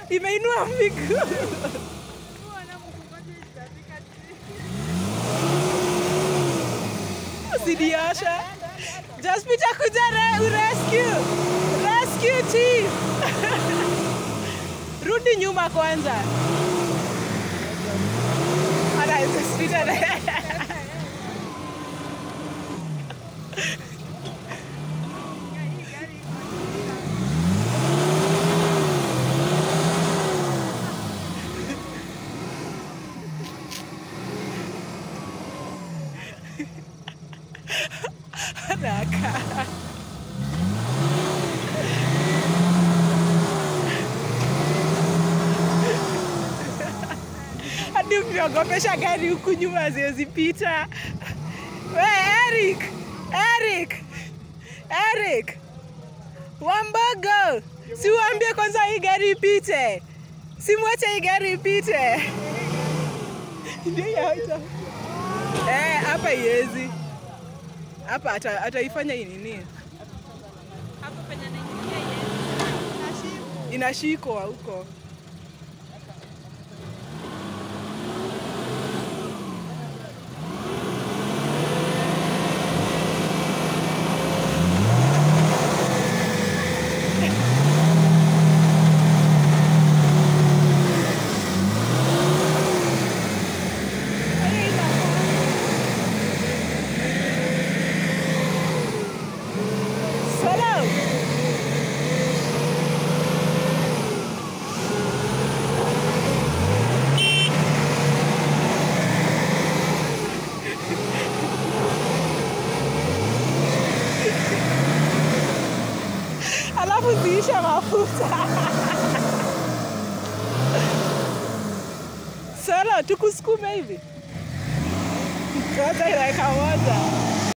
imeinua miguu usidiosha jaspita kuja re, rescue rescue chief rudi nyuma kwanza Ana, Jaspita na- anakaa hadi ukiogopesha gari huku nyuma haziwezipita. We Eric, Eric, Eric, Wambogo, si uambie kwanza hii gari ipite, simwache hii gari ipite. Ndio hiyo haita- Eh, hapa iwezi hapa ata- ataifanya hii nini, inashikwa huko. Solo. Alafu ziisha mafuta. Solo, tukusukume hivi. Kwanza dakika moja.